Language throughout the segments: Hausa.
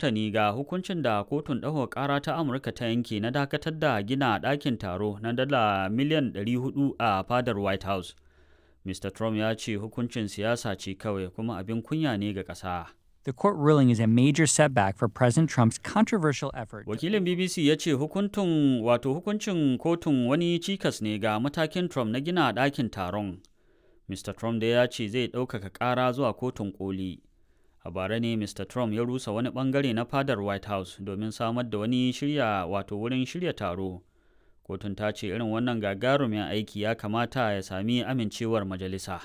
martani ga hukuncin da kotun ɗaukar ƙara ta Amurka ta yanke na dakatar da gina ɗakin taro na dala miliyan 400 a fadar White House. Mr. Trump ya ce hukuncin siyasa ce kawai kuma abin kunya ne ga ƙasa. The court ruling is a major setback for President Trump's controversial effort. Wakilin BBC ya ce hukuntun wato hukuncin kotun wani cikas ne ga matakin Trump na gina ɗakin taron. Mr. Trump da ya ce zai ɗaukaka ƙara zuwa kotun koli. A bara ne Mr. Trump ya rusa wani ɓangare na fadar White House domin samar da wani shirya wato wurin shirya taro. Kotun ta ce irin wannan gagarumin aiki ya kamata ya sami amincewar majalisa.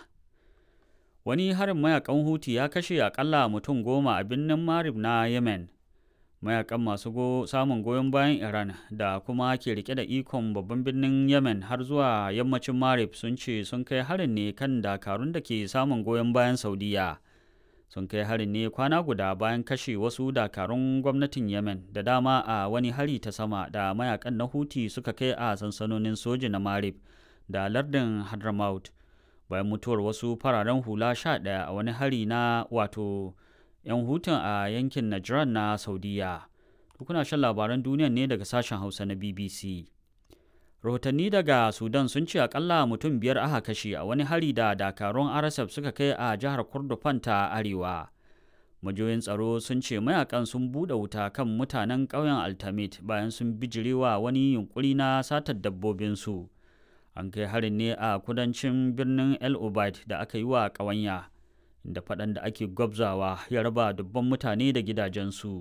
Wani harin mayakan Huti ya kashe akalla mutum goma a birnin Marib na Yemen. Mayakan masu go samun goyon bayan Iran da kuma ke rike da ikon babban birnin Yemen har zuwa yammacin Marib sun ce sun kai harin ne kan dakarun da ke samun goyon bayan Saudiya. Sun kai harin ne kwana guda bayan kashe wasu dakarun gwamnatin Yemen da dama a wani hari ta sama da mayakan na Huti suka kai a sansanonin soji na Marib da lardin Hadramaut. bayan mutuwar wasu fararen hula sha ɗaya a wani hari na wato 'yan hutun a yankin Najran na Saudiya. Kuna shan labaran duniya ne daga sashen Hausa na BBC. Rahotanni daga Sudan sun ce akalla mutum biyar aka kashe a wani hari da dakarun RSF suka kai a jihar Kordofan ta Arewa. Majoyin tsaro sun ce mayakan sun buɗe wuta kan mutanen ƙauyen Altamit bayan sun bijirewa wani yunkuri na satar dabbobinsu. an kai harin ne a kudancin birnin el obaid da aka yi wa ƙawanya da faɗan da ake gwabzawa ya raba dubban mutane da gidajensu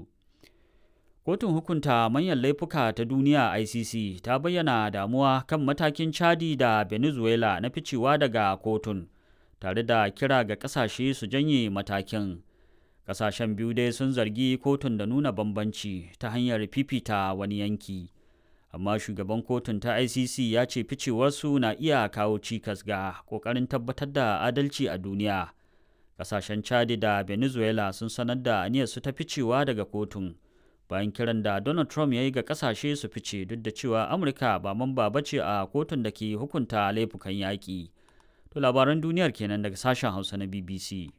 kotun hukunta manyan laifuka ta duniya icc ta bayyana damuwa kan matakin chadi da venezuela na ficewa daga kotun tare da kira ga ƙasashe su janye matakin ƙasashen biyu dai sun zargi kotun da nuna bambanci ta hanyar fifita wani yanki amma shugaban kotun ta icc ya ce ficewarsu na iya kawo cikas ga kokarin tabbatar da adalci a duniya kasashen chadi da venezuela sun sanar da aniyarsu ta ficewa daga kotun bayan kiran da donald trump ya yi ga kasashe su fice duk da cewa amurka ba mamba ba ce a kotun da ke hukunta laifukan yaƙi to labaran duniyar kenan daga sashen hausa na bbc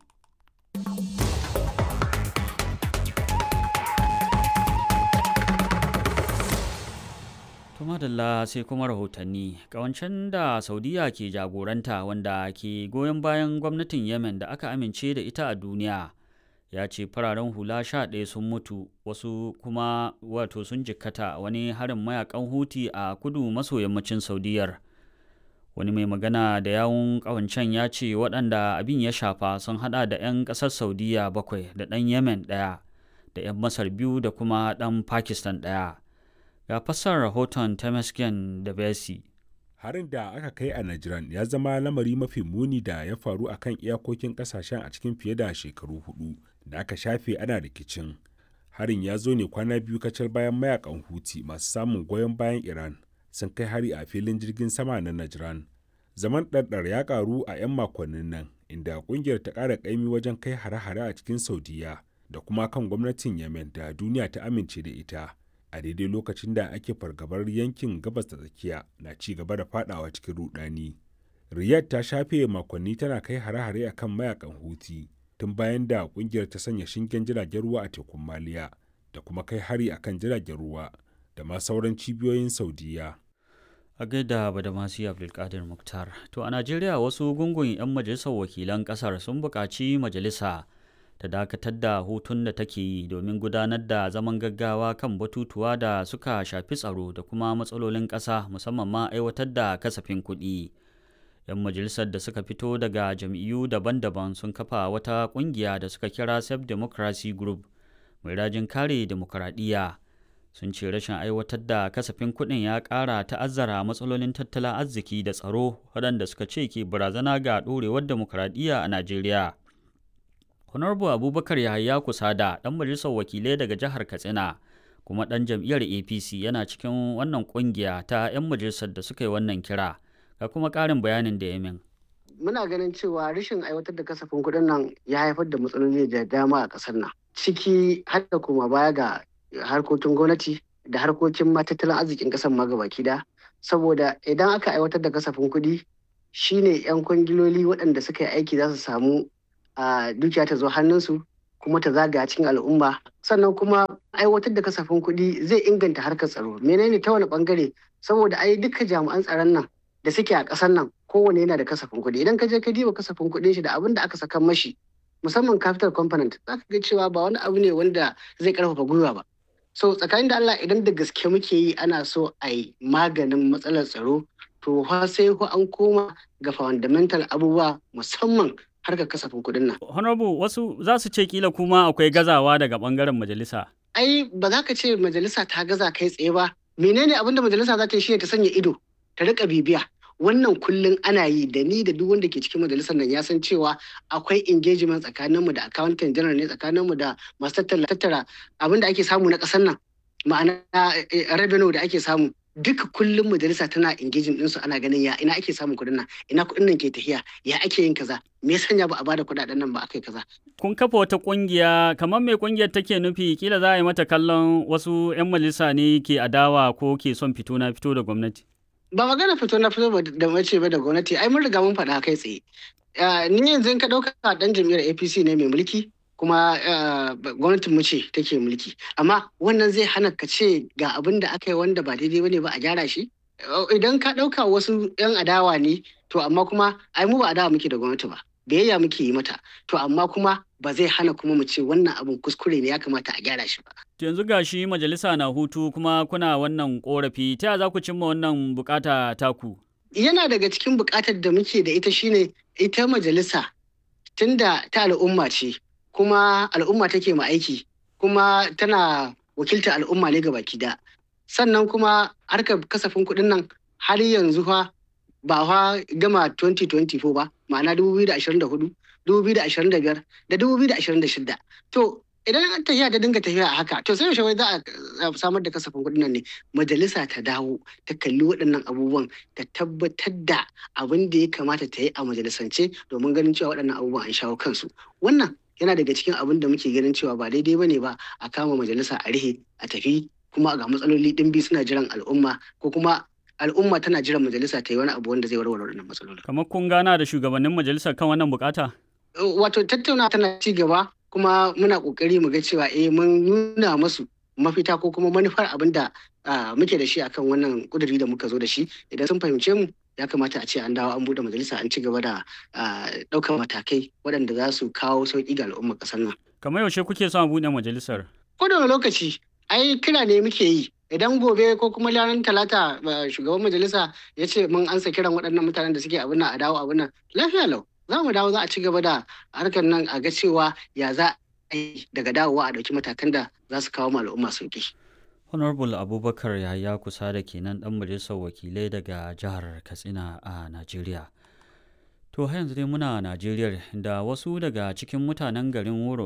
madalla sai kuma rahotanni kawancen da saudiya ke jagoranta wanda ke goyon bayan gwamnatin yemen da aka amince da ita a duniya ya ce fararen hula sha ɗaya sun mutu wasu kuma wato sun jikkata wani harin mayakan huti a kudu maso yammacin saudiyar wani mai magana da yawun kawancen ya ce waɗanda abin ya shafa sun hada da 'yan ƙasar saudiya bakwai da ɗan yemen ɗaya da 'yan masar biyu da kuma ɗan pakistan ɗaya ga fassar rahoton Temesgen da Besi. Harin da aka kai a Najran ya zama lamari mafi muni da ya faru a kan iyakokin kasashen a cikin fiye da shekaru hudu da aka shafe ana rikicin. Harin ya zo ne kwana biyu kacal bayan mayakan Huti masu samun goyon bayan Iran sun kai hari a filin jirgin sama na Najran. Zaman ɗarɗar ya ƙaru a 'yan makonnin nan inda ƙungiyar ta ƙara ƙaimi wajen kai hare-hare a cikin Saudiya da kuma kan gwamnatin Yemen da duniya ta amince da ita. a daidai lokacin da ake fargabar yankin gabas da tsakiya na ci gaba da fadawa cikin rudani. Riyadh ta shafe makonni tana kai hare-hare a kan mayakan Houthi tun bayan da kungiyar ta sanya shingen jiragen ruwa a tekun Maliya da kuma kai hari a kan jiragen ruwa da ma sauran cibiyoyin Saudiya. A gaida Badamasi Abdulkadir Muktar. To a Najeriya wasu gungun 'yan majalisar wakilan kasar sun buƙaci majalisa ta dakatar da hutun da take yi domin gudanar da zaman gaggawa kan batutuwa da suka shafi tsaro da kuma matsalolin ƙasa musamman ma aiwatar da kasafin kuɗi. 'Yan majalisar da suka fito daga jam'iyyu daban-daban sun kafa wata ƙungiya da suka kira Safe Democracy Group mai rajin kare demokuraɗiyya. Sun ce rashin aiwatar da kasafin kuɗin ya ƙara ta'azzara matsalolin tattalin arziki da tsaro waɗanda suka ce ke barazana ga ɗorewar demokuraɗiyya a Najeriya. Honorable Abubakar Yahaya Kusada, ɗan majalisar wakilai daga jihar Katsina, kuma ɗan jam'iyyar APC yana cikin wannan ƙungiya ta 'yan majalisar da suka yi wannan kira, ga kuma ƙarin bayanin da ya min. Muna ganin cewa rashin aiwatar da kasafin kuɗin nan ya haifar da matsaloli da dama a ƙasar nan. Ciki har da kuma baya ga harkokin gwamnati da harkokin tattalin arzikin ƙasar ma gabaki da saboda idan aka aiwatar da kasafin kuɗi shine 'yan kwangiloli waɗanda suka yi aiki za su samu a dukiya ta zo hannunsu kuma ta zagaya cikin al'umma sannan kuma aiwatar da kasafin kuɗi zai inganta harkar tsaro menene ta wani bangare saboda ai duka jami'an tsaron nan da suke a ƙasar nan kowane yana da kasafin kuɗi idan ka je ka diba kasafin kuɗin shi da abin da aka saka mashi musamman capital component za ka ga cewa ba wani abu ne wanda zai karfafa gwiwa ba so tsakanin da Allah idan da gaske muke yi ana so a yi maganin matsalar tsaro to fa sai ko an koma ga fundamental abubuwa musamman harkar kasafin kuɗin nan. Honorable wasu za su ce kila kuma akwai gazawa daga bangaren majalisa. Ai ba za ka ce majalisa ta gaza kai tsaye ba. Menene abin da majalisa za ta yi shine ta sanya ido ta rika bibiya. Wannan kullum ana yi da ni da duk wanda ke cikin majalisar nan ya san cewa akwai engagement tsakaninmu da accountant general ne tsakaninmu da masu tattara abin da ake samu na ƙasar nan ma'ana revenue da ake samu duka kullum majalisa tana engaging ɗinsu ana ganin ya ina ake samun kuɗin nan ina kuɗin nan ke tafiya ya ake yin kaza me ya sanya ba a bada kuɗaɗen nan ba akai kaza. kun kafa wata ƙungiya kamar mai ƙungiyar take nufi kila za a yi mata kallon wasu 'yan majalisa ne ke adawa ko ke son fito na fito da gwamnati. ba magana fito na fito da mace ba da gwamnati ai mun riga mun faɗa kai tsaye ni yanzu in ka ɗauka ɗan jam'iyyar apc ne mai mulki kuma gwamnatin mu ce take mulki amma wannan zai hana ka ce ga abin da aka yi wanda ba daidai bane ba a gyara shi idan ka ɗauka wasu 'yan adawa ne to amma kuma ai mu ba adawa muke da gwamnati ba biyayya muke yi mata to amma kuma ba zai hana kuma mu ce wannan abin kuskure ne ya kamata a gyara shi ba yanzu ga shi majalisa na hutu kuma kuna wannan korafi ta za ku cimma wannan bukata taku yana daga cikin bukatar da muke da ita shine ita majalisa tunda ta al'umma ce kuma al'umma take ma aiki kuma tana wakiltar al'umma ne baki da sannan kuma harkar kasafin kuɗin nan har yanzu fa ba fa gama 2024 ba ma'ana 2024 2025 da 2026 to idan an tafiya ta dinga tafiya a haka to sai yaushe za a samar da kasafin kuɗin nan ne majalisa ta dawo ta kalli waɗannan abubuwan ta tabbatar da abin da ya kamata ta yi a majalisance domin ganin cewa waɗannan abubuwan an shawo kansu wannan yana daga cikin abin da muke ganin cewa ba daidai bane ba a kama majalisa a rihe a tafi kuma ga matsaloli ɗimbi suna jiran al'umma ko kuma al'umma tana jiran majalisa ta yi wani abu wanda zai warware wannan matsaloli. Kamar kun gana da shugabannin majalisar kan wannan bukata? Wato tattauna tana ci gaba kuma muna kokari mu ga cewa eh mun nuna masu mafita ko kuma manufar abin da muke da shi akan wannan kuduri da muka zo da shi idan sun fahimce mu ya kamata a ce an dawo an buɗe majalisa an ci gaba da ɗaukar matakai waɗanda za su kawo sauƙi ga al'ummar ƙasar nan. Kamar yaushe kuke son a buɗe majalisar? Ko da lokaci ai kira ne muke yi idan gobe ko kuma ranar talata shugaban majalisa ya ce mun ansa kiran waɗannan mutanen da suke abin nan a dawo abin nan lafiya lau za mu dawo za a ci gaba da harkar nan a ga cewa ya za a yi daga dawowa a ɗauki matakan da za su kawo al'umma sauƙi. honorable abubakar yahaya kusa da kenan dan majalisar wakilai daga jihar katsina a najeriya to har yanzu dai muna najeriya da wasu daga cikin mutanen garin wuro